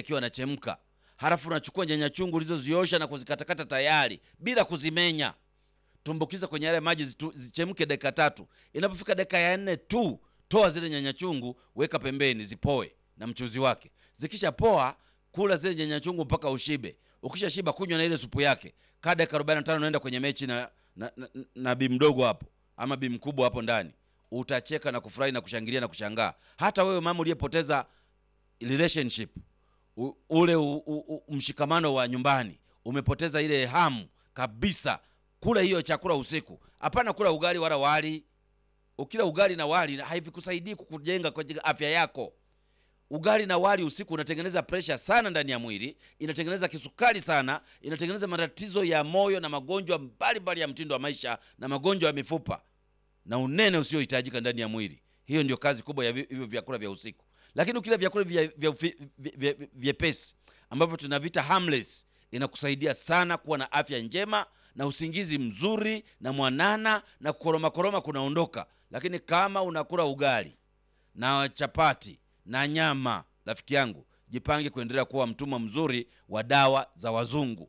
yakiwa yanachemka, halafu unachukua nyanya chungu ulizoziosha na kuzikatakata tayari bila kuzimenya, tumbukiza kwenye yale maji zitu- zichemke dakika tatu. Inapofika dakika ya nne tu, toa zile nyanya chungu, weka pembeni zipoe na mchuzi wake. Zikisha poa, kula zile nyanya chungu mpaka ushibe. Ukisha shiba, kunywa na ile supu yake. Kaa dakika 45 unaenda kwenye mechi na na, na, na bi mdogo hapo ama bi mkubwa hapo ndani, utacheka na kufurahi na kushangilia na kushangaa. Hata wewe mama uliyepoteza relationship u, ule u, u, u, mshikamano wa nyumbani, umepoteza ile hamu kabisa, kula hiyo chakula usiku. Hapana kula ugali wala wali. Ukila ugali na wali haivikusaidii kukujenga kwenye afya yako. Ugali na wali usiku unatengeneza presha sana ndani ya mwili, inatengeneza kisukari sana, inatengeneza matatizo ya moyo na magonjwa mbalimbali ya mtindo wa maisha na magonjwa ya mifupa na unene usiohitajika ndani ya mwili. Hiyo ndio kazi kubwa ya vi- hivyo vyakula vya usiku. Lakini ukila vyakula vya- vya ufi- vye- vye- vyepesi ambavyo tunavita harmless, inakusaidia sana kuwa na afya njema na usingizi mzuri na mwanana na kukoroma koroma kunaondoka. Lakini kama unakula ugali na chapati na nyama, rafiki yangu, jipange kuendelea kuwa mtumwa mzuri wa dawa za wazungu.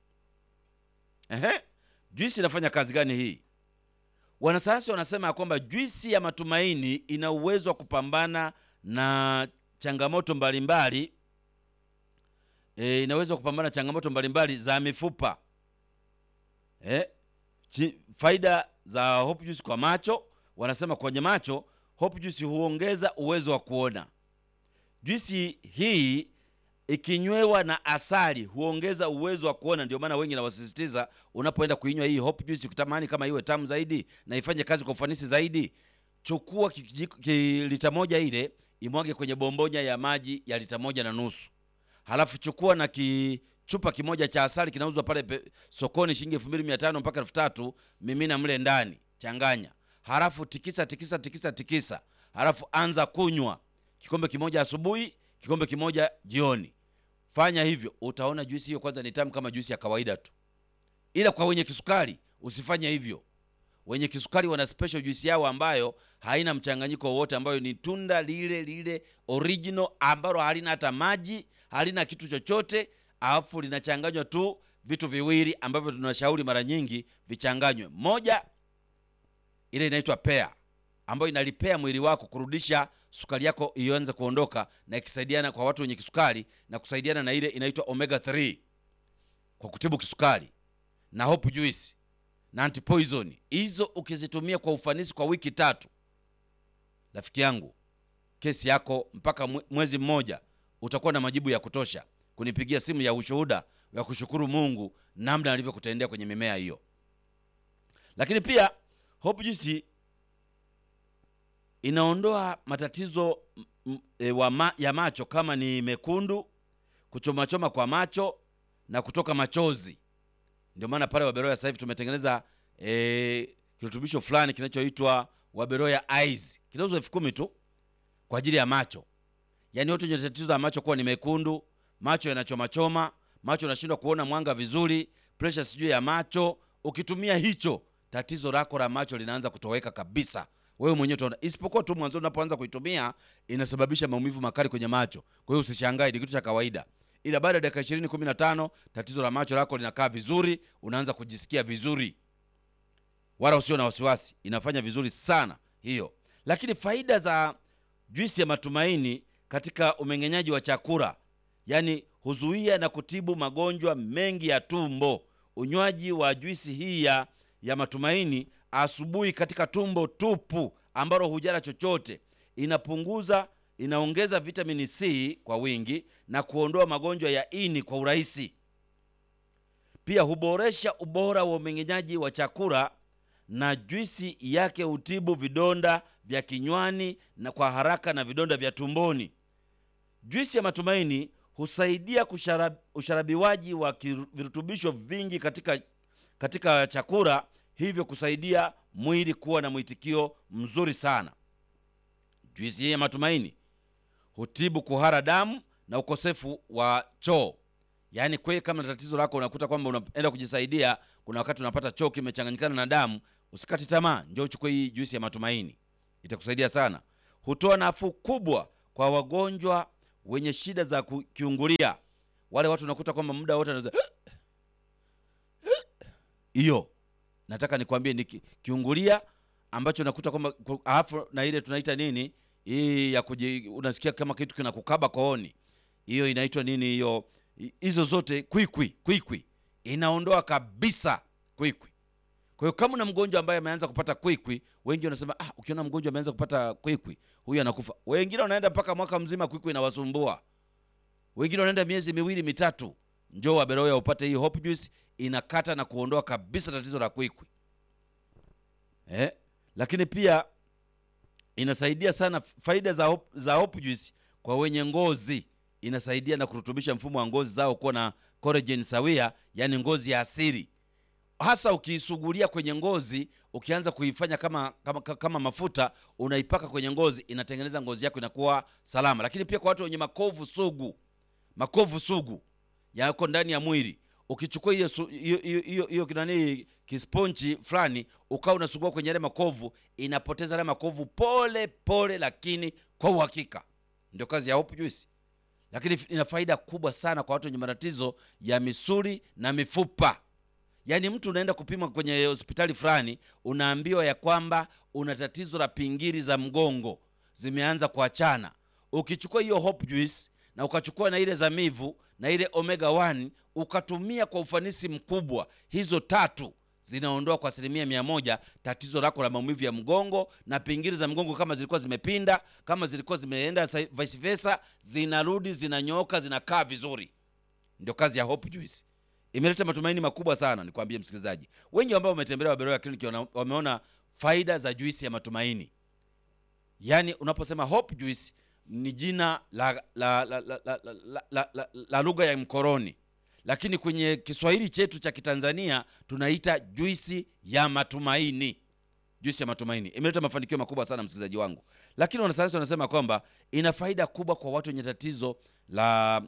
Ehe, juisi inafanya kazi gani hii? Wanasayansi wanasema ya kwamba juisi ya matumaini ina uwezo wa kupambana na changamoto mbalimbali e, inaweza kupambana na changamoto mbalimbali za mifupa e, chi, faida za hopu juice kwa macho, wanasema kwenye macho hopu juice huongeza uwezo wa kuona. Juisi hii ikinywewa na asali huongeza uwezo wa kuona. Ndio maana wengi nawasisitiza, unapoenda kuinywa hii hope juice, ukitamani kama iwe tamu zaidi na ifanye kazi kwa ufanisi zaidi, chukua kijiko- ki- lita moja ile imwage kwenye bombonya ya maji ya lita moja na nusu halafu chukua na kichupa kimoja cha asali kinauzwa pale pe, sokoni shilingi elfu mbili mia tano mpaka elfu tatu mimina mle ndani, changanya, halafu tikisa tikisa tikisa tikisa, halafu anza kunywa kikombe kimoja asubuhi, kikombe kimoja jioni. Fanya hivyo, utaona juisi hiyo kwanza ni tamu kama juisi ya kawaida tu, ila kwa wenye kisukari usifanye hivyo. Wenye kisukari wana special juisi yao ambayo haina mchanganyiko wowote, ambayo ni tunda lile lile original ambalo halina hata maji, halina kitu chochote, alafu linachanganywa tu vitu viwili ambavyo tunashauri mara nyingi vichanganywe. Moja, ile inaitwa pea ambayo inalipea mwili wako kurudisha sukari yako ianze kuondoka, na ikisaidiana kwa watu wenye kisukari na kusaidiana na ile inaitwa omega 3 kwa kutibu kisukari na hope juice na antipoison. Hizo ukizitumia kwa ufanisi kwa wiki tatu, rafiki yangu, kesi yako mpaka mwe- mwezi mmoja utakuwa na majibu ya kutosha kunipigia simu ya ushuhuda ya kushukuru Mungu namna alivyokutendea kwenye mimea hiyo. Lakini pia hope juice inaondoa matatizo m- m- e, wa ma, ya macho kama ni mekundu, kuchomachoma kwa macho na kutoka machozi. Ndio maana pale Waberoya sasa hivi tumetengeneza e, kirutubisho fulani kinachoitwa Waberoya Eyes, kinauzwa elfu kumi tu kwa ajili ya macho. Yaani watu wenye tatizo la macho kuwa ni mekundu, macho yanachomachoma, macho yanashindwa kuona mwanga vizuri, pressure sijui ya macho, ukitumia hicho tatizo lako la macho linaanza kutoweka kabisa. Wewe mwenyewe utaona, isipokuwa tu mwanzo unapoanza kuitumia inasababisha maumivu makali kwenye macho. Kwa hiyo usishangae, ni kitu cha kawaida, ila baada ya dakika 20 15 tatizo la macho lako linakaa vizuri, unaanza kujisikia vizuri, wala usio na wasiwasi, inafanya vizuri sana hiyo. Lakini faida za juisi ya matumaini katika umeng'enyaji wa chakula, yaani huzuia na kutibu magonjwa mengi ya tumbo. Unywaji wa juisi hii ya, ya matumaini asubuhi katika tumbo tupu ambalo hujala chochote, inapunguza inaongeza vitamini C kwa wingi na kuondoa magonjwa ya ini kwa urahisi. Pia huboresha ubora wa umeng'enyaji wa chakula na juisi yake hutibu vidonda vya kinywani na kwa haraka na vidonda vya tumboni. Juisi ya matumaini husaidia kusharab, usharabiwaji wa kiru- virutubisho vingi katika, katika chakula, hivyo kusaidia mwili kuwa na mwitikio mzuri sana. Juisi hii ya matumaini hutibu kuhara damu na ukosefu wa choo. Yaani kweli, kama na tatizo lako unakuta kwamba unaenda kujisaidia, kuna wakati unapata choo kimechanganyikana na damu, usikati tamaa, njoo uchukue hii juisi ya matumaini, itakusaidia sana. Hutoa nafuu kubwa kwa wagonjwa wenye shida za ku- kiungulia, wale watu unakuta kwamba muda wote anaanza hiyo, nataka nikwambie ni ki- kiungulia ambacho nakuta kwamba ku- alafu na ile tunaita nini hii ya kuji, unasikia kama kitu kinakukaba kooni, hiyo inaitwa nini hiyo? Hi- Hizo zote kwikwi, kwikwi inaondoa kabisa kwikwi. Kwa hiyo kama una mgonjwa ambaye ameanza kupata kwikwi, wengi wanasema ah, ukiona mgonjwa ameanza kupata kwikwi, huyu anakufa. Wengine wanaenda mpaka mwaka mzima kwikwi inawasumbua, wengine wanaenda miezi miwili mitatu. Njoo Waberoya upate hii Hope Juice, inakata na kuondoa kabisa tatizo la kwikwi eh? Lakini pia inasaidia sana faida za Hope, za Hope Juice kwa wenye ngozi, inasaidia na kurutubisha mfumo wa ngozi zao kuwa na collagen sawia, yani ngozi ya asili hasa ukiisugulia kwenye ngozi, ukianza kuifanya kama, kama, kama mafuta unaipaka kwenye ngozi, inatengeneza ngozi yako inakuwa salama. Lakini pia kwa watu wenye makovu sugu, makovu sugu yako ndani ya mwili, ukichukua hiyo su- hiyo hiyo- hiyo hiyo kinani kisponchi fulani ukawa unasugua kwenye yale makovu, inapoteza yale makovu pole pole, lakini kwa uhakika. Ndio kazi ya Hope Juice lakini ina faida kubwa sana kwa watu wenye matatizo ya misuli na mifupa. Yaani mtu unaenda kupima kwenye hospitali fulani, unaambiwa ya kwamba una tatizo la pingiri za mgongo zimeanza kuachana. Ukichukua hiyo Hope Juice na ukachukua na ile zamivu na ile omega 1 ukatumia kwa ufanisi mkubwa, hizo tatu zinaondoa kwa asilimia mia moja tatizo lako la maumivu ya mgongo na pingiri za mgongo. Kama zilikuwa zimepinda, kama zilikuwa zimeenda sa- vice versa, zinarudi zinanyooka, zinakaa vizuri. Ndio kazi ya Hope Juice. Imeleta matumaini makubwa sana, nikwambie msikilizaji. Wengi ambao wametembelea Waberoya Clinic wana- wameona faida za juisi ya matumaini. Yaani unaposema Hope Juice ni jina la la la la, la, la, la, la, la, la lugha ya mkoroni, lakini kwenye Kiswahili chetu cha Kitanzania tunaita juisi ya matumaini. Juisi ya matumaini imeleta mafanikio makubwa sana msikilizaji wangu, lakini wanasayansi wanasema kwamba ina faida kubwa kwa watu wenye tatizo la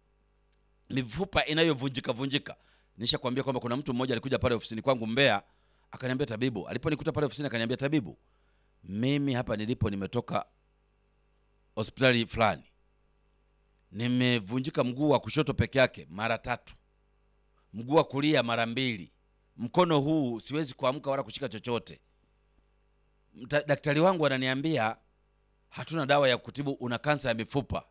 mifupa inayovunjika vunjika. Nishakwambia kwamba kuna mtu mmoja alikuja pale ofisini kwangu Mbeya, akaniambia tabibu, aliponikuta pale ofisini akaniambia tabibu, mimi hapa nilipo nimetoka hospitali fulani, nimevunjika mguu wa kushoto peke yake mara tatu, mguu wa kulia mara mbili, mkono huu siwezi kuamka wala kushika chochote. Mta, daktari wangu ananiambia hatuna dawa ya kutibu, una kansa ya mifupa.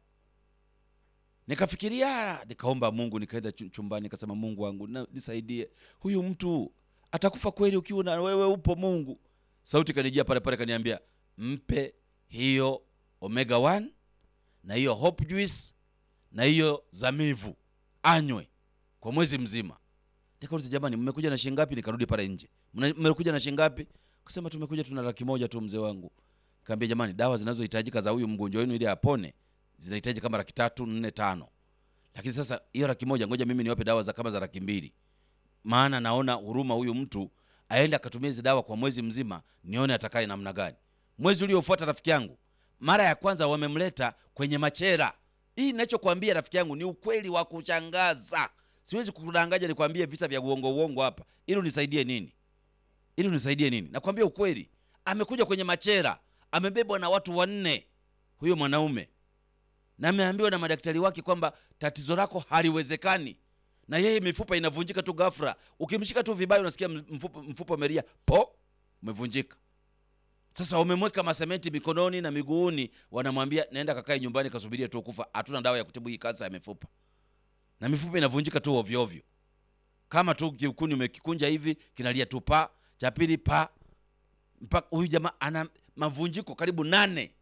Nikafikiria, nikaomba Mungu, nikaenda chu- chumbani, nikasema Mungu wangu na, nisaidie, huyu mtu atakufa kweli ukiwa na wewe upo Mungu. Sauti kanijia pale pale, kaniambia mpe hiyo omega 1 na hiyo hope juice na hiyo zamivu anywe kwa mwezi mzima. Nikauliza, jamani, mmekuja na shilingi ngapi? Nikarudi pale nje, "Mna- mmekuja na shilingi ngapi? Kasema tumekuja tuna laki moja tu mzee wangu. Kaambia, jamani, dawa zinazohitajika za huyu mgonjwa wenu ili apone zinahitaji kama laki tatu nne tano, lakini sasa hiyo laki moja ngoja mimi niwape dawa za kama za laki mbili, maana naona huruma huyu mtu aende akatumia hizi dawa kwa mwezi mzima, nione atakaye namna gani. Mwezi uliofuata rafiki yangu, mara ya kwanza wamemleta kwenye machera. Hii ninachokwambia rafiki yangu ni ukweli wa kushangaza, siwezi kudanganya nikwambie visa vya uongo uongo hapa, ili unisaidie nini? Ili unisaidie nini? Nakwambia ukweli, amekuja kwenye machera, amebebwa na watu wanne, huyo mwanaume na ameambiwa na madaktari wake kwamba tatizo lako haliwezekani, na yeye mifupa inavunjika tu ghafla. Ukimshika tu vibaya, unasikia mfupa, mfupa umelia po, umevunjika. Sasa wamemweka masementi mikononi na miguuni, wanamwambia naenda kakae nyumbani, kasubiria tu kufa, hatuna dawa ya kutibu hii kansa ya mifupa. Na mifupa inavunjika tu ovyo ovyo, kama tu kiukuni umekikunja hivi, kinalia tu pa, cha pili pa, mpaka huyu jamaa ana mavunjiko karibu nane.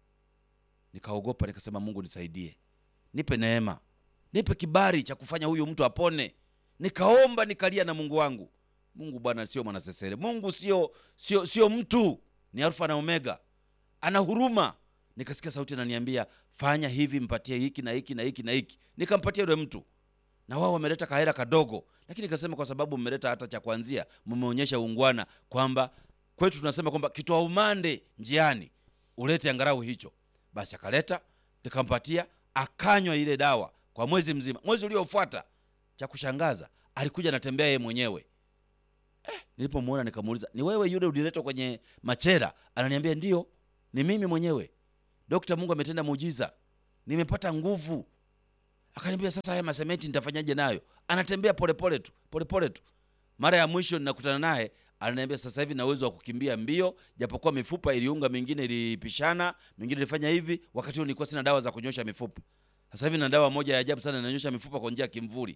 Nikaogopa, nikasema Mungu nisaidie, nipe neema, nipe kibali cha kufanya huyu mtu apone. Nikaomba, nikalia na Mungu wangu. Mungu bwana sio mwanasesere, Mungu sio sio sio mtu, ni Alfa na Omega, ana huruma. Nikasikia sauti inaniambia fanya hivi, mpatie hiki na hiki na hiki na hiki. Nikampatia yule mtu, na wao wameleta kahera kadogo, lakini nikasema kwa sababu mmeleta hata cha kuanzia, mmeonyesha ungwana kwamba kwetu tunasema kwamba kitoa umande njiani ulete angalau hicho. Basi akaleta, nikampatia, akanywa ile dawa kwa mwezi mzima. Mwezi uliofuata, cha kushangaza, alikuja anatembea yeye mwenyewe. Eh, nilipomwona nikamuuliza, ni wewe yule uliletwa kwenye machera? Ananiambia ndio, ni mimi mwenyewe. Dokta, Mungu ametenda muujiza. nimepata nguvu. Akaniambia sasa, haya masementi nitafanyaje nayo? Anatembea polepole tu polepole tu. Mara ya mwisho ninakutana naye ananiambia sasa hivi na uwezo wa kukimbia mbio, japokuwa mifupa iliunga, mingine ilipishana, mingine ilifanya hivi. Wakati huo nilikuwa sina dawa za kunyosha mifupa. Sasa hivi na dawa moja ya ajabu sana inanyosha mifupa kwa njia ya kimvuli.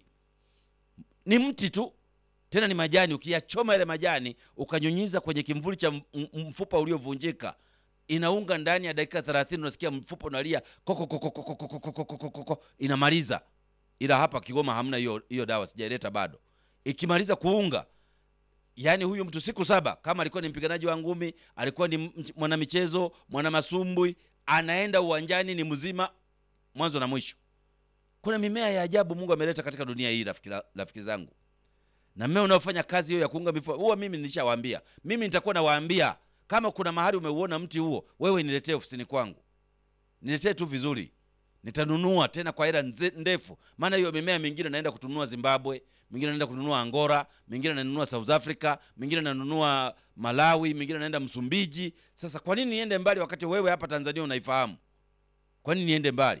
Ni mti tu, tena ni majani. Ukiyachoma yale majani ukanyunyiza kwenye kimvuli cha m- m- mfupa uliovunjika, inaunga ndani ya dakika 30, unasikia mfupa unalia koko koko koko koko koko koko koko, inamaliza. Ila hapa Kigoma hamna hiyo hiyo dawa, sijaileta bado. Ikimaliza kuunga yaani huyu mtu siku saba, kama alikuwa ni mpiganaji wa ngumi, alikuwa ni mch- mwanamichezo, mwanamasumbwi, anaenda uwanjani ni mzima mwanzo na mwisho. Kuna mimea ya ajabu Mungu ameleta katika dunia hii, rafiki, rafiki zangu, na mmea unaofanya kazi hiyo ya kuunga mifupa huwa, mimi nilishawaambia, mimi nitakuwa nawaambia kama kuna mahali umeuona mti huo, wewe niletee ofisini kwangu, niletee tu vizuri, nitanunua tena kwa hela nze- ndefu, maana hiyo mimea mingine naenda kutununua Zimbabwe, mingine naenda kununua Angola, mingine nanunua South Africa, mingine nanunua Malawi, mingine naenda Msumbiji. Sasa kwa nini niende mbali wakati wewe hapa Tanzania unaifahamu? Kwa nini niende mbali?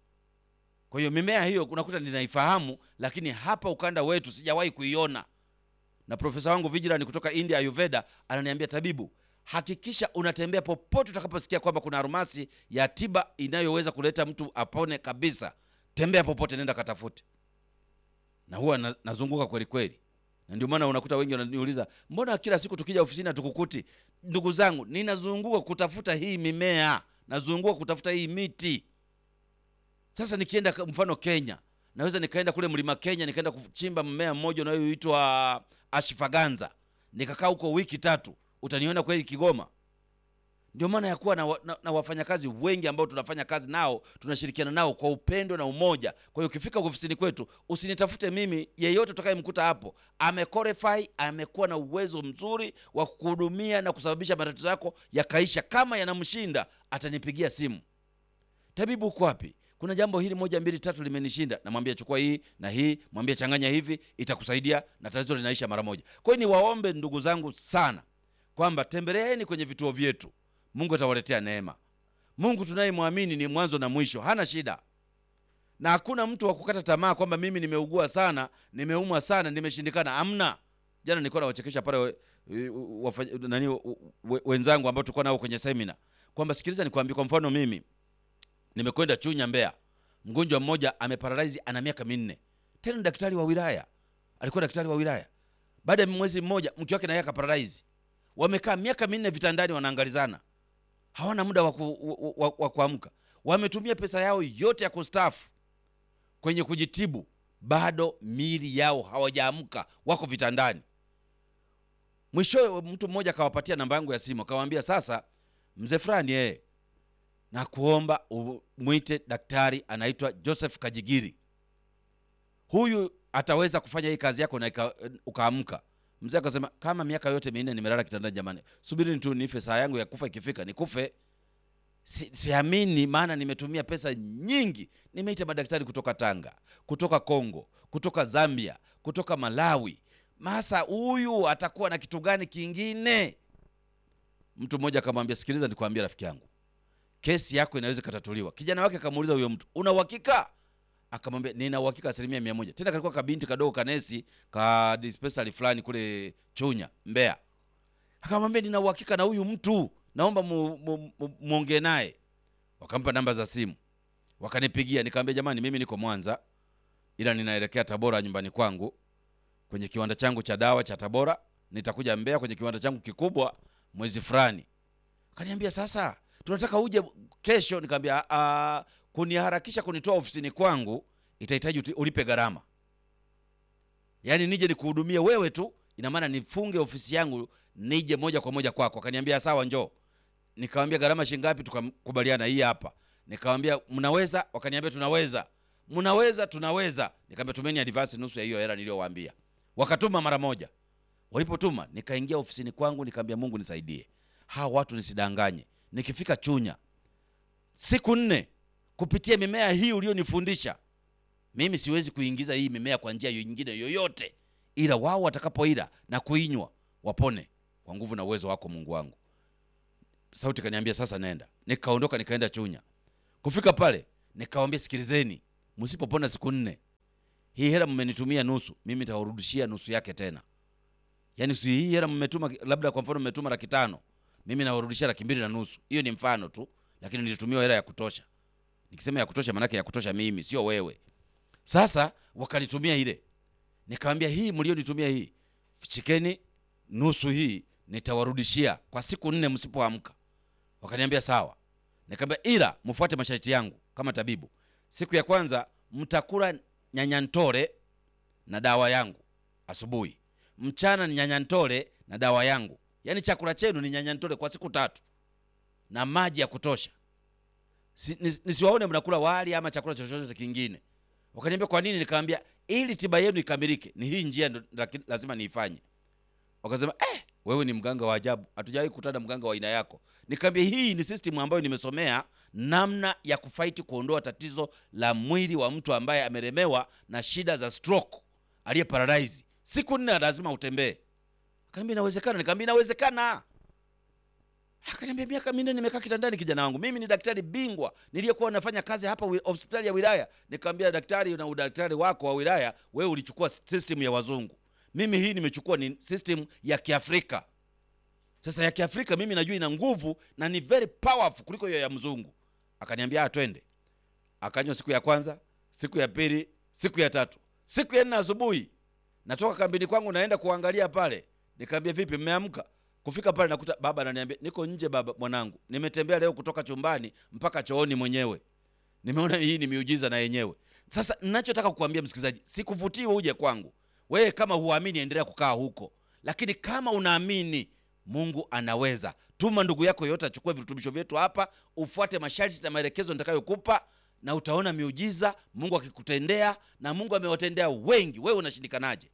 Kwa hiyo mimea hiyo unakuta ninaifahamu, lakini hapa ukanda wetu sijawahi kuiona. Na profesa wangu Vigilant kutoka India Ayurveda ananiambia, tabibu, hakikisha unatembea popote utakaposikia kwamba kuna almasi ya tiba inayoweza kuleta mtu apone kabisa, tembea popote, nenda katafute. Na huwa na, nazunguka kweli kweli, na ndio maana unakuta wengi wananiuliza, mbona kila siku tukija ofisini hatukukuti? Ndugu zangu, ninazunguka kutafuta hii mimea, nazunguka kutafuta hii miti. Sasa nikienda ka- mfano Kenya, naweza nikaenda kule mlima Kenya, nikaenda kuchimba mmea mmoja unaoitwa ashfaganza, nikakaa huko wiki tatu, utaniona kweli Kigoma. Ndio maana ya kuwa na, wa- na, na wafanyakazi wengi ambao tunafanya kazi nao, tunashirikiana nao kwa upendo na umoja. Kwa hiyo ukifika ofisini kwetu, usinitafute mimi, yeyote utakayemkuta hapo amequalify, amekuwa na uwezo mzuri wa kukuhudumia na kusababisha matatizo yako yakaisha. Kama yanamshinda, atanipigia simu tabibu uko wapi? Kuna jambo hili moja mbili tatu limenishinda. Namwambia chukua hii na hii, mwambie changanya hivi, itakusaidia na tatizo linaisha mara moja. Kwa hiyo niwaombe ndugu zangu sana kwamba tembeleeni kwenye vituo vyetu, Mungu atawaletea neema. Mungu tunayemwamini ni mwanzo na mwisho, hana shida na hakuna mtu wa kukata tamaa kwamba mimi nimeugua sana, nimeumwa sana, nimeshindikana. Amna. Jana nilikuwa nawachekesha pale we- we- wafa- nani we- wenzangu ambao tulikuwa nao kwenye semina kwamba sikiliza, nikwambie, kwa mfano mimi nimekwenda Chunya Mbeya, mgonjwa mmoja ameparalaizi, ana miaka minne, tena ni daktari wa wilaya, alikuwa daktari wa wilaya. Baada ya mwezi mmoja, mke wake naye akaparalaizi. Wamekaa miaka minne vitandani, wanaangalizana, hawana muda wa ku- wa- wa- wa kuamka. Wametumia pesa yao yote ya kustaafu kwenye kujitibu, bado miili yao hawajaamka, wako vitandani. Mwishowe mtu mmoja akawapatia namba yangu ya simu, akawaambia sasa, mzee fulani yeye na kuomba umwite daktari anaitwa Joseph Kajigiri. Huyu ataweza kufanya hii kazi yako na ika- ukaamka. Mzee akasema kama miaka yote minne nimelala kitandani, jamani, subiri tu nife, saa yangu ya kufa ikifika nikufe. Si, siamini, maana nimetumia pesa nyingi. Nimeita madaktari kutoka Tanga, kutoka Kongo, kutoka Zambia, kutoka Malawi. Masa huyu atakuwa na kitu gani kingine? Mtu mmoja akamwambia, sikiliza, nikwambia rafiki yangu kesi yako inaweza ikatatuliwa. Kijana wake akamuuliza huyo mtu, una uhakika? Akamwambia nina uhakika asilimia mia moja. Tena kalikuwa kabinti kadogo kanesi ka dispensary fulani kule Chunya Mbeya. Akamwambia nina uhakika na huyu mtu, naomba mu- mu- mu- muongee naye. Wakampa namba za simu, wakanipigia. Nikamwambia jamani, mimi niko Mwanza, ila ninaelekea Tabora nyumbani kwangu kwenye kiwanda changu cha dawa cha Tabora. Nitakuja Mbeya kwenye kiwanda changu kikubwa mwezi fulani. Kaniambia sasa tunataka uje kesho. Nikamwambia "Ah, kuniharakisha kunitoa ofisini kwangu itahitaji uti- ulipe gharama, yaani nije nikuhudumie wewe tu, ina maana nifunge ofisi yangu nije moja kwa moja kwako. Akaniambia sawa, njoo. Nikamwambia gharama shilingi ngapi? Tukakubaliana hii hapa. Nikamwambia mnaweza? Wakaniambia tunaweza. Mnaweza? Tunaweza. Nikamwambia tumeni advance nusu ya hiyo hela niliyowaambia. Wakatuma mara moja. Walipotuma nikaingia ofisini kwangu, nikamwambia Mungu nisaidie, hawa watu nisidanganye. Nikifika Chunya siku nne, kupitia mimea hii ulionifundisha mimi, siwezi kuingiza hii mimea kwa njia nyingine yoyote, ila wao watakapoila na kuinywa wapone kwa nguvu na uwezo wako Mungu wangu. Sauti kaniambia sasa nenda. Nikaondoka nikaenda Chunya. Kufika pale Nikawambia, sikilizeni, msipopona siku nne, hii hela mmenitumia nusu, mimi nitawarudishia nusu yake tena. Yaani si hii hela mmetuma, labda kwa mfano mmetuma laki tano, mimi nawarudishia laki mbili na nusu. Hiyo ni mfano tu, lakini nilitumiwa hela ya kutosha. Nikisema ya kutosha, maanake ya kutosha mimi, sio wewe. Sasa wakanitumia ile, nikamwambia hii mlionitumia hii, chikeni nusu hii nitawarudishia kwa siku nne msipoamka. Wakaniambia sawa. Nikamwambia ila mfuate masharti yangu kama tabibu. Siku ya kwanza mtakula nyanyantore na dawa yangu asubuhi, mchana ni nyanyantore na dawa yangu, yaani chakula chenu ni nyanyantore kwa siku tatu na maji ya kutosha. Si, nis, nisiwaone mnakula wali ama chakula chochote kingine. Wakaniambia kwa nini? Nikamwambia ili tiba yenu ikamilike, ni hii njia ndo laki- lazima niifanye. Wakasema eh, wewe ni mganga wa ajabu, hatujawahi kukutana mganga wa aina yako. Nikamwambia hii ni system ambayo nimesomea namna ya kufaiti kuondoa tatizo la mwili wa mtu ambaye amelemewa na shida za stroke, aliye paralyze. Siku nne lazima utembee. Akaniambia inawezekana. Nikamwambia inawezekana. Akaniambia miaka minne nimekaa kitandani, kijana wangu. Mimi ni daktari bingwa niliyekuwa nafanya kazi hapa wi- hospitali ya wilaya. Nikamwambia daktari, na udaktari wako wa wilaya, wewe ulichukua system ya wazungu, mimi hii nimechukua ni system ya Kiafrika. Sasa ya Kiafrika mimi najua ina nguvu na ni very powerful kuliko hiyo ya mzungu. Akaniambia ah, twende. Akanywa siku ya kwanza, siku ya pili, siku ya tatu, siku ya nne asubuhi natoka kambini kwangu naenda kuangalia pale. Nikamwambia vipi, mmeamka? Kufika pale nakuta baba ananiambia niko nje baba, mwanangu, nimetembea leo kutoka chumbani mpaka chooni mwenyewe. Nimeona hii ni miujiza na yenyewe. Sasa ninachotaka kukuambia msikilizaji, sikuvutii uje kwangu. Wewe kama huamini, endelea kukaa huko, lakini kama unaamini Mungu anaweza, tuma ndugu yako yote achukue virutubisho vyetu hapa, ufuate masharti na maelekezo nitakayokupa, na utaona miujiza Mungu akikutendea, na Mungu amewatendea wengi. Wewe unashindikanaje?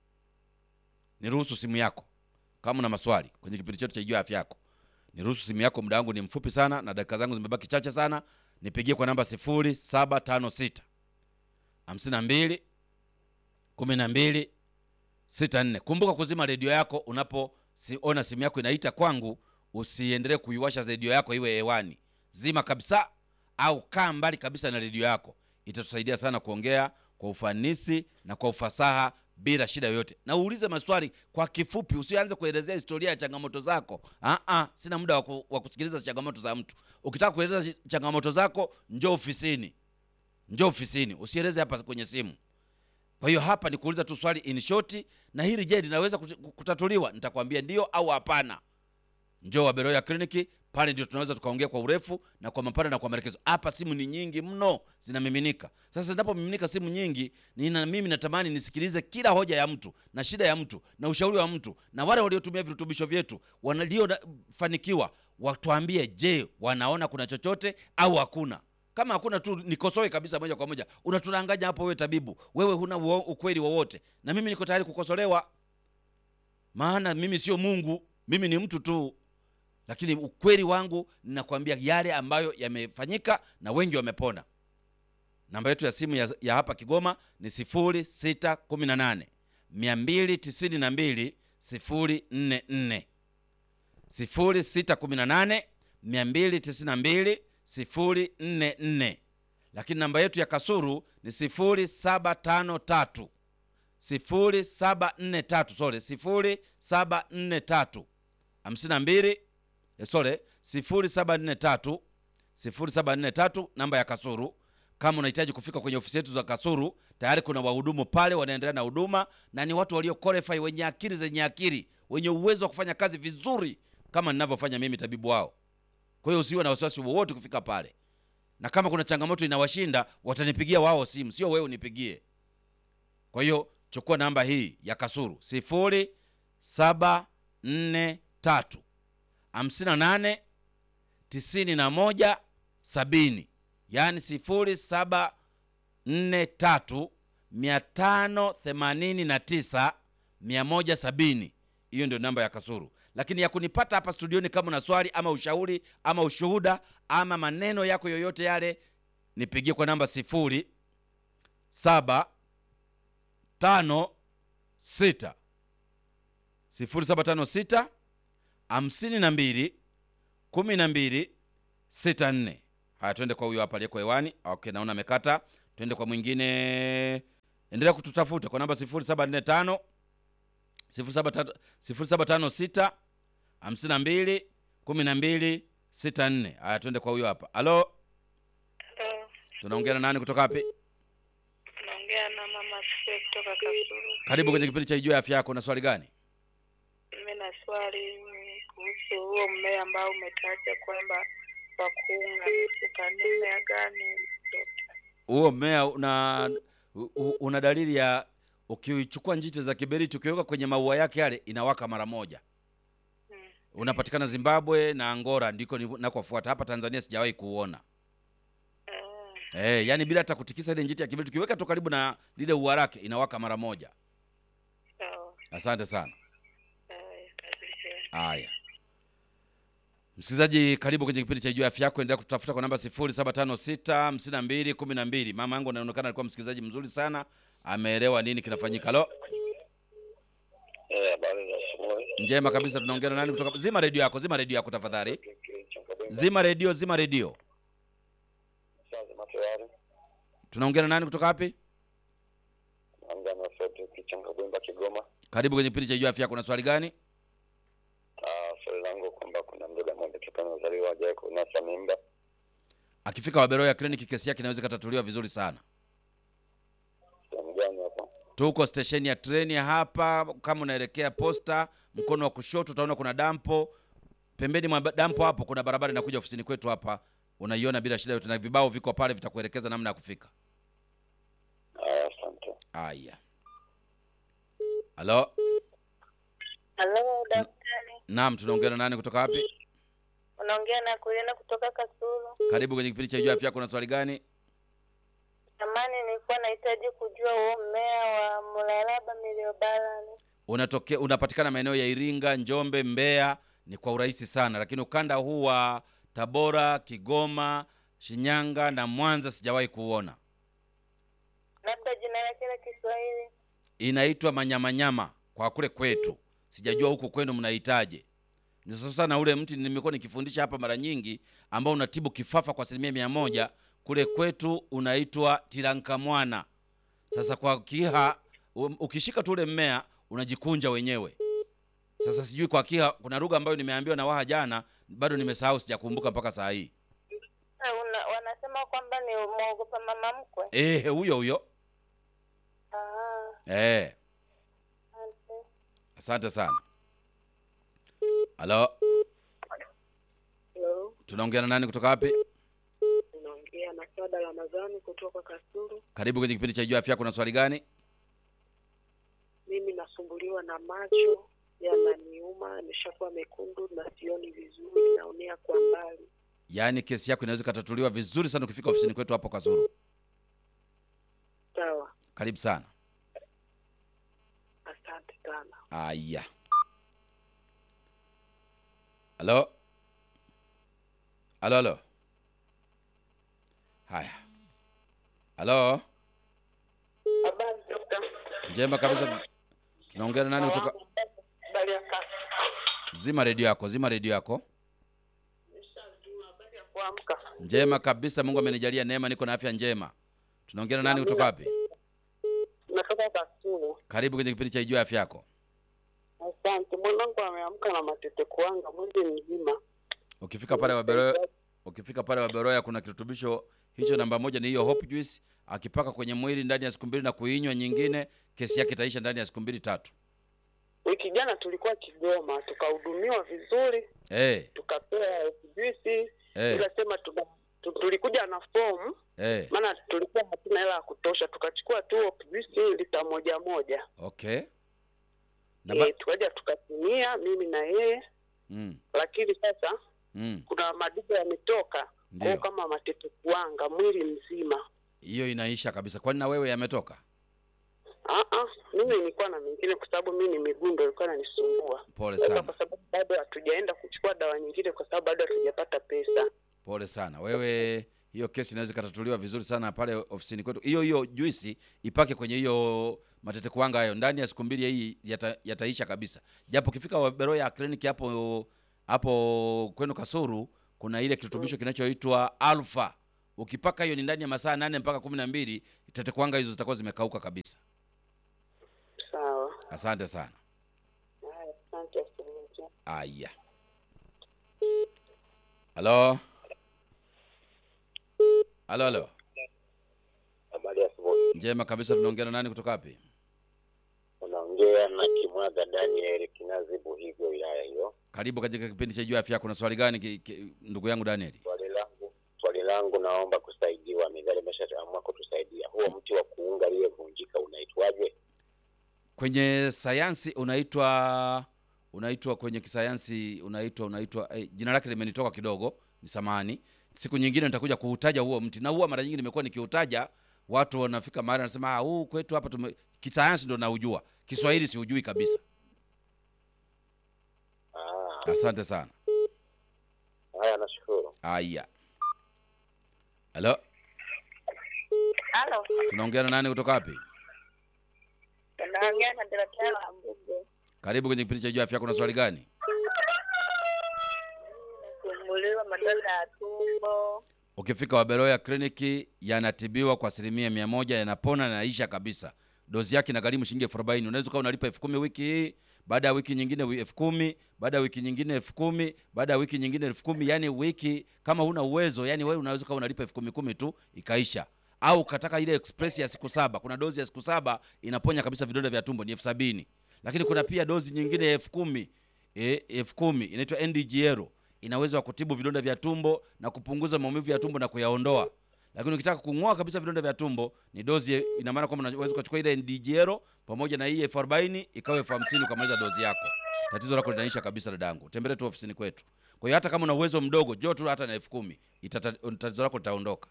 Niruhusu simu yako kama una maswali kwenye kipindi chetu cha Ijua Afya Yako. Niruhusu simu yako, muda wangu ni mfupi sana na dakika zangu zimebaki chache sana. Nipigie kwa namba 0756 52 12 64. Kumbuka kuzima redio yako unapoona simu yako inaita kwangu. Usiendelee kuiwasha redio yako iwe hewani, zima kabisa, au kaa mbali kabisa na redio yako. Itatusaidia sana kuongea kwa ufanisi na kwa ufasaha bila shida yoyote. Na uulize maswali kwa kifupi, usianze kuelezea historia ya changamoto zako. Ah ah, sina muda wa ku- wa kusikiliza changamoto za mtu. Ukitaka kueleza ch- changamoto zako, njoo ofisini, njoo ofisini, usieleze hapa kwenye simu. Kwa hiyo hapa ni kuuliza tu swali in short, na hili je, linaweza kuti- kutatuliwa? Nitakwambia ndio au hapana. Njoo Waberoya kliniki pale, ndio tunaweza tukaongea kwa urefu na kwa mapana na kwa maelekezo. Hapa simu ni nyingi mno, zinamiminika. Sasa zinapomiminika simu nyingi, nina mimi natamani nisikilize kila hoja ya mtu na shida ya mtu na ushauri wa mtu, na wale waliotumia virutubisho vyetu waliofanikiwa watuambie, je, wanaona kuna chochote au hakuna? Kama hakuna tu nikosoe kabisa moja kwa moja. Unatudanganya hapo, wewe tabibu, wewe huna uo- ukweli wowote, na mimi niko tayari kukosolewa, maana mimi sio Mungu, mimi ni mtu tu lakini ukweli wangu ninakwambia yale ambayo yamefanyika na wengi wamepona. Namba yetu ya simu ya, ya hapa Kigoma ni 0618 292 044 0618 292 044, lakini namba yetu ya Kasuru ni 0753 0743 sorry 0743 52 eh, sorry 0743 0743 namba ya Kasuru. Kama unahitaji kufika kwenye ofisi yetu za Kasuru, tayari kuna wahudumu pale wanaendelea na huduma, na ni watu walio qualify, wenye akili zenye akili, wenye uwezo wa kufanya kazi vizuri kama ninavyofanya mimi, tabibu wao. Kwa hiyo usiwe na wasiwasi wowote kufika pale, na kama kuna changamoto inawashinda watanipigia wao simu, sio wewe unipigie. Kwa hiyo chukua namba hii ya Kasuru sifuri saba nne tatu hamsini na nane tisini na moja sabini yaani sifuri saba nne tatu mia tano themanini na tisa mia moja sabini. Hiyo ndio namba ya Kasuru. Lakini ya kunipata hapa studioni, kama una swali ama ushauri ama ushuhuda ama maneno yako yoyote yale, nipigie kwa namba sifuri saba tano sita sifuri saba tano sita hamsini na mbili kumi na mbili sita nne. Haya, twende kwa huyo hapa aliyeko hewani. Okay, naona amekata. Twende kwa mwingine. Endelea kututafuta kwa namba 0745 0756 52 12 64. Haya, twende kwa huyo hapa. Halo, Halo, tunaongea na nani kutoka wapi? naongea na mama Sue kutoka Kasulu. Karibu kwenye kipindi cha Ijue Afya Yako. Na swali gani? Mimi na swali kuhusu huo mmea ambao umetaja kwamba wa kuunga mifupa. Ni mmea gani dokta? Huo mmea una u- u- una dalili ya ukichukua njiti za kiberiti ukiweka kwenye maua yake yale inawaka mara moja. Hmm. Unapatikana Zimbabwe na Angola ndiko ni- nakofuata. Hapa Tanzania sijawahi kuuona. Ah, Eh, yani bila hata kutikisa ile njiti ya kiberiti ukiweka tu karibu na lile ua lake inawaka mara moja. sawa. Asante sana. Haya, kazi njema. Haya, msikilizaji, karibu kwenye kipindi cha Ijue Afya Yako. Endelea kututafuta kwa namba 0756 52 12. Mama yangu anaonekana alikuwa msikilizaji mzuri sana, ameelewa nini kinafanyika. Halo, Eh, habari za asubuhi. njema kabisa. Tunaongea na nani kutoka? Zima redio yako, zima redio yako tafadhali. Zima redio, zima redio. Sasa matayari. Tunaongea na nani kutoka wapi? Naongea na Fredrick Changabwimba Kigoma. Karibu kwenye kipindi cha Ijue Afya Yako. Na swali gani? Ah, swali langu kwamba kuna mdada mmoja toka amezaliwa hajawahi kunasa mimba. Akifika Waberoya kliniki, kesi yake inaweza ikatatuliwa vizuri sana. Sehemu gani hapo? Tuko stesheni ya treni hapa, kama unaelekea posta, mkono wa kushoto utaona kuna dampo. Pembeni mwa ba- dampo hapo kuna barabara inakuja ofisini kwetu hapa, unaiona bila shida yote, na vibao viko pale vitakuelekeza namna ya kufika. Ah, asante. Haya, halo, Halo daktari, naam, tunaongea na nani kutoka wapi? unaongea na Kulina kutoka Kasulu. Karibu kwenye kipindi cha Ijue Afya Yako. Na swali gani? Zamani nilikuwa nahitaji kujua huo mmea wa mlalaba miliobalani. Unatokea, unapatikana maeneo ya Iringa, Njombe, Mbeya, ni kwa urahisi sana, lakini ukanda huu wa Tabora, Kigoma, Shinyanga na Mwanza sijawahi kuuona. Labda jina lake la Kiswahili. inaitwa manyamanyama kwa kule kwetu, sijajua huku kwenu mnahitaje. Ni sasa na ule mti nimekuwa nikifundisha hapa mara nyingi, ambao unatibu kifafa kwa asilimia mia moja. Kule kwetu unaitwa tirankamwana. Sasa kwa Kiha um, ukishika tu ule mmea unajikunja wenyewe. Sasa sijui kwa Kiha kuna lugha ambayo nimeambiwa na Waha jana, bado nimesahau, sijakumbuka mpaka saa hii. Ah, Una, wanasema kwamba ni mwogopa mama mkwe. Eh, huyo huyo. Ah, Eh, asante. asante sana. Halo, Hello, tunaongea na nani kutoka wapi? naongea na Sada Ramadhani kutoka Kasulu. Karibu kwenye kipindi cha Jua Afya. Kuna swali gani? Mimi nasumbuliwa na macho yananiuma, nimeshakuwa mekundu na sioni vizuri, naonea kwa mbali. Yaani kesi yako inaweza ikatatuliwa vizuri sana ukifika ofisini kwetu hapo Kasulu. Sawa, Karibu sana. asante sana. Aya, halo halo halo. Haya, halo, Habari dokta. njema kabisa. Tunaongea na nani kutoka? Habari ya kazi. Zima redio yako, zima redio yako. Habari ya kuamka. Njema kabisa, Mungu amenijalia neema, niko na afya njema. Tunaongea na nani kutoka wapi? Natoka Kasulu. Karibu kwenye kipindi cha Ijua Afya Yako. Asante. Mwanangu ameamka na matete kuanga mwili mzima. Ukifika pale Waberoya, ukifika pale Waberoya kuna kirutubisho hicho, namba moja ni hiyo Hope Juice. Akipaka kwenye mwili ndani ya siku mbili na kuinywa nyingine, kesi yake itaisha ndani ya siku mbili tatu. Wiki jana tulikuwa Kigoma, tukahudumiwa vizuri, Eh, tukapewa juisi, eh, tukasema tuna- tu- tulikuja na fomu eh. maana tulikuwa hatuna hela ya kutosha, tukachukua tu juisi lita moja moja Okay. Na ba- e, tukaja tukatumia mimi na yeye, mm, lakini sasa mm. kuna madudu yametoka kwao Ndio. kama matete kuanga mwili mzima. Hiyo inaisha kabisa. Kwani na wewe yametoka? Ah, ah, mimi nilikuwa na mengine kwa sababu mimi ni miguu ndio ilikuwa inanisumbua. Pole Sasa sana, kwa sababu bado hatujaenda kuchukua dawa nyingine kwa sababu bado hatujapata pesa. pole sana. Wewe hiyo kesi inaweza ikatatuliwa vizuri sana pale ofisini kwetu. Hiyo hiyo juisi ipake kwenye hiyo matete kuanga hayo, ndani ya siku mbili hii yata, yataisha kabisa. Japo ukifika Waberoya kliniki hapo hapo kwenu Kasuru kuna ile kirutubisho kinachoitwa alfa. Ukipaka hiyo ni ndani ya masaa nane mpaka kumi na mbili tetekwanga hizo zitakuwa zimekauka kabisa. Sawa. Asante sana. Haya, asante asubuhi njema. Aya, halo halo halo, Habari ya asubuhi. njema kabisa. Tunaongea na nani kutoka wapi? Unaongea na Kimwaga Daniel Kinazibu, hivyo wilaya hiyo. Karibu katika kipindi cha Jua Afya Yako. Na swali gani ki, ki, ndugu yangu Daniel? Swali langu swali langu naomba kusaidiwa. Mizali imeshaamua kutusaidia. Huo mti wa kuunga aliyevunjika unaitwaje? Kwenye sayansi unaitwa unaitwa kwenye kisayansi unaitwa unaitwa eh, jina lake limenitoka kidogo, ni samani. Siku nyingine nitakuja kuutaja huo mti, na huwa mara nyingi nimekuwa nikiutaja, watu wanafika mahali wanasema ah, huu kwetu hapa tume kisayansi ndo naujua, Kiswahili siujui kabisa. Ah, Asante sana. haya, nashukuru. Aya, halo, Halo, tunaongea na nani kutoka wapi? unaongea na Dorotea wa Mbugo. Karibu kwenye kipindi cha Jua Afya Yako. Na swali gani? Kusumbuliwa madonda ya tumbo. Ukifika Waberoya kliniki yanatibiwa kwa asilimia mia moja, yanapona na yanaisha kabisa. Dozi yake inagharimu shilingi elfu arobaini. Unaweza ukawa unalipa elfu kumi wiki hii, baada ya wiki nyingine wi- elfu kumi baada ya wiki nyingine elfu kumi baada ya wiki nyingine elfu kumi Yani wiki kama huna uwezo, yani wewe unaweza ukawa unalipa elfu kumi kumi tu ikaisha, au ukataka ile express ya siku saba. Kuna dozi ya siku saba inaponya kabisa vidonda vya tumbo, ni elfu sabini lakini kuna pia dozi nyingine ya elfu kumi eh, elfu kumi inaitwa NDGL ina uwezo wa kutibu vidonda vya tumbo na kupunguza maumivu ya tumbo na kuyaondoa. Lakini ukitaka kung'oa kabisa vidonda vya tumbo ni dozi, ina maana kwamba unaweza ukachukua ile NDGL pamoja na hii elfu arobaini ikawa elfu hamsini ukamaliza dozi yako. Tatizo lako linaisha kabisa, dadangu. Tembelee tu ofisini kwetu. Kwa hiyo hata kama una uwezo mdogo, njoo tu hata na elfu kumi itata- tatizo lako litaondoka.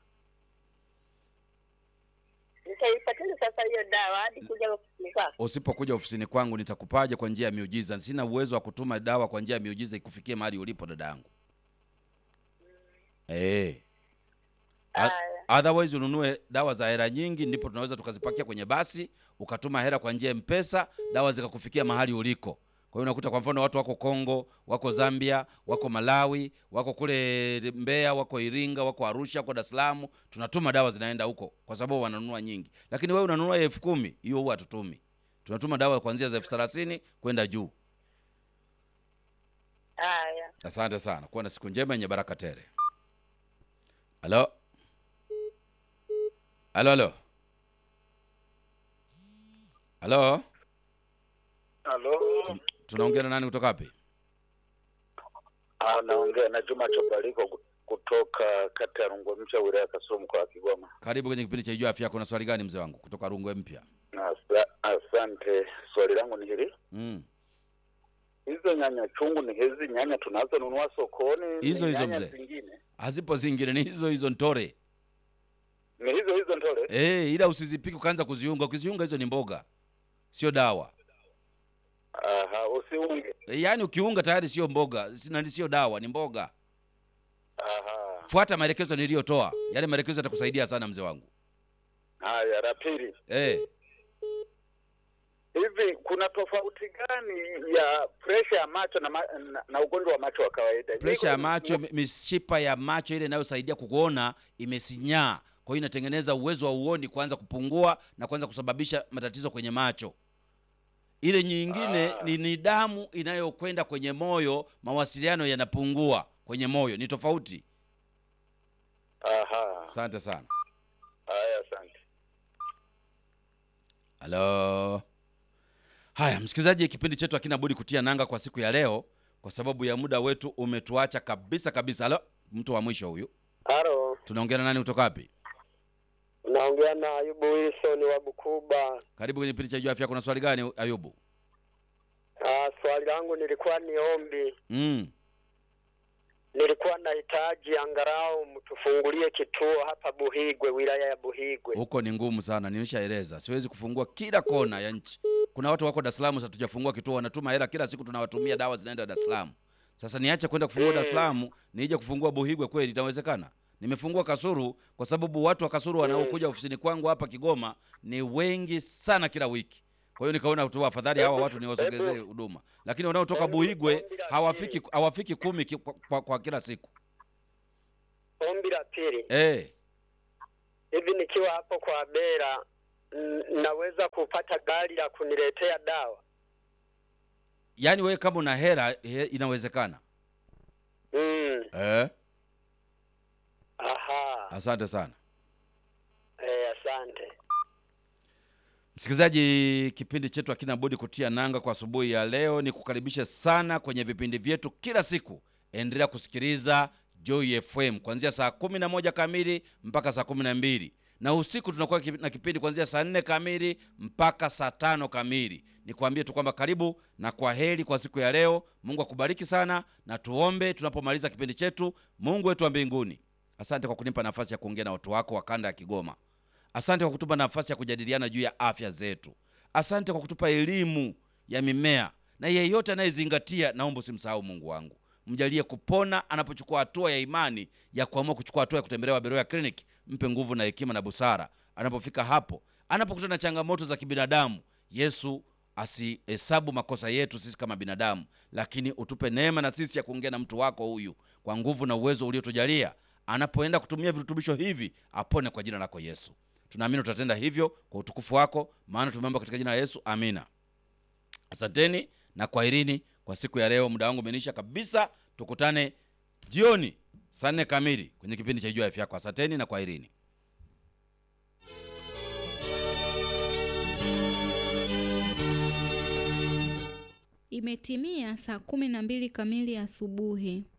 Nitaipataje sasa hiyo dawa hadi kuja ofisini kwako? Usipokuja ofisini kwangu nitakupaje kwa njia ya miujiza. Sina uwezo wa kutuma dawa kwa njia ya miujiza ikufikie mahali ulipo dadangu. Eh. A- Haya. Otherwise ununue dawa za hela nyingi, ndipo tunaweza tukazipakia kwenye basi, ukatuma hela kwa njia ya Mpesa, dawa zikakufikia mahali uliko. Kwa hiyo unakuta kwa mfano watu wako Kongo, wako Zambia, wako Malawi, wako kule Mbeya, wako Iringa, wako Arusha, wako Dar es Salaam, tunatuma dawa zinaenda huko kwa sababu wananunua nyingi. Lakini wewe unanunua ya elfu kumi, hiyo huwa hatutumi. Tunatuma dawa kuanzia za elfu thelathini kwenda juu. Haya. Asante sana, kuwa na siku njema yenye baraka tele. Halo, halo, halo, halo, Halo, tunaongea na nani kutoka wapi? Ah, naongea na Juma Chobaliko kutoka kata ya Rungwe Mpya, wilaya ya Kasulu, mkoa wa Kigoma. Karibu kwenye kipindi cha Ijua Afya Yako. Na swali gani mzee wangu kutoka Rungwe Mpya? Asa- Asante. Swali langu ni hili, Mm. hizo nyanya chungu ni hizi nyanya tunazonunua sokoni? ni Hizo hizo nyanya mzee. zingine Hazipo zingine, ni hizo hizo ntore. ni hizo hizo ndole? Eh, ila usizipike ukaanza kuziunga. Ukiziunga hizo ni mboga, sio dawa. Aha, usiunge. E, yaani ukiunga tayari sio mboga, sina sio dawa, ni mboga. Aha, Fuata maelekezo niliyotoa, yale maelekezo yatakusaidia sana mzee wangu. haya. La pili, Eh, hivi kuna tofauti gani ya presha ya macho na, ma, na, na ugonjwa wa macho wa kawaida? presha ya Niko- macho, mi- mishipa ya macho ile inayosaidia kuona imesinyaa, kwa hiyo inatengeneza uwezo wa uoni kuanza kupungua na kuanza kusababisha matatizo kwenye macho. Ile nyingine Ah. ni, ni damu inayokwenda kwenye moyo, mawasiliano yanapungua kwenye moyo, ni tofauti. Aha, Asante sana. haya, asante. Halo. Haya, msikilizaji, kipindi chetu hakina budi kutia nanga kwa siku ya leo, kwa sababu ya muda wetu umetuacha kabisa kabisa. Halo, mtu wa mwisho huyu, Halo, tunaongea na nani kutoka wapi? naongea na Ayubu Wilson wa Bukuba. Karibu kwenye kipindi cha Jua Afya. Kuna swali gani Ayubu? Ah, swali langu nilikuwa ni ombi, Mm. nilikuwa nahitaji angalau mtufungulie kituo hapa Buhigwe, wilaya ya Buhigwe. Huko ni ngumu sana, nimeshaeleza. Siwezi kufungua kila kona ya nchi. Kuna watu wako Dar es Salaam, sasa tujafungua kituo, wanatuma hela kila siku, tunawatumia dawa zinaenda Dar es Salaam. Sasa niache kwenda kufungua Dar es Salaam, nije kufungua Buhigwe, kweli itawezekana? Nimefungua Kasuru kwa sababu watu wa Kasuru wanaokuja ofisini kwangu hapa Kigoma ni wengi sana kila wiki. Kwa hiyo nikaona tu afadhali hawa watu niwasogezee huduma, lakini wanaotoka Hebu Buhigwe ombi la hawafiki hawafiki kumi ki- kwa, kwa, kwa kila siku. ombi la pili, eh, hivi nikiwa hapo kwa Bera n- naweza kupata gari la kuniletea dawa? yaani wewe kama una hera he, inawezekana Mm. eh? Aha. asante sana Eh, asante. msikilizaji kipindi chetu hakina budi kutia nanga kwa asubuhi ya leo ni kukaribisha sana kwenye vipindi vyetu kila siku endelea kusikiliza joy fm kuanzia saa kumi na moja kamili mpaka saa kumi na mbili na usiku tunakuwa kipi- na kipindi kuanzia saa nne kamili mpaka saa tano kamili nikwambie tu kwamba karibu na kwa heri kwa siku ya leo mungu akubariki sana na tuombe tunapomaliza kipindi chetu mungu wetu wa mbinguni asante kwa kunipa nafasi ya kuongea na watu wako wa kanda ya kigoma asante kwa kutupa nafasi ya kujadiliana juu ya afya zetu asante kwa kutupa elimu ya mimea na yeyote anayezingatia naomba usimsahau mungu wangu mjalie kupona anapochukua hatua ya imani ya kuamua kuchukua hatua ya kutembelea waberoya clinic mpe nguvu na hekima na busara anapofika hapo anapokutana na changamoto za kibinadamu yesu asihesabu makosa yetu sisi kama binadamu lakini utupe neema na sisi ya kuongea na mtu wako huyu kwa nguvu na uwezo uliotujalia anapoenda kutumia virutubisho hivi apone kwa jina lako yesu tunaamini utatenda hivyo kwa utukufu wako maana tumeomba katika jina la yesu amina asanteni na kwaherini kwa siku ya leo muda wangu umenisha kabisa tukutane jioni saa nne kamili kwenye kipindi cha ijua afya yako asanteni na kwaherini Imetimia saa kumi na mbili kamili asubuhi.